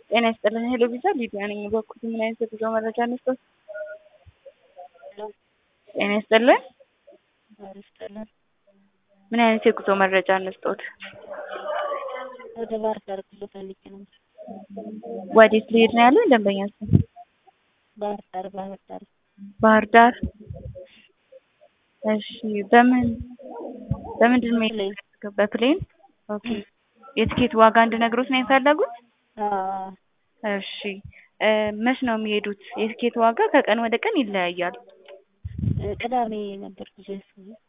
ጤና ይስጥልን ሄሎ ቪዛ ሊዲያ ነኝ። በኩል ምን አይነት የጉዞ መረጃ እንስጦት? ጤና ይስጥልን ምን አይነት የጉዞ መረጃ እንስጦት? ወደ ባህር ዳር ጉዞ ፈልጌ ነው። ወዴት ሊሄድ ነው ያለው ደንበኛ ስም? ባህር ዳር ባህር ዳር ባህር ዳር። እሺ በምን በምንድን ነው የፈለጉት? በፕሌን ኦኬ። የትኬት ዋጋ እንድነግሮት ነው የፈለጉት? አዎ እሺ እ መች ነው የሚሄዱት? የትኬት ዋጋ ከቀን ወደ ቀን ይለያያል። ቅዳሜ ነበር ጉዞ ያሰብኩት።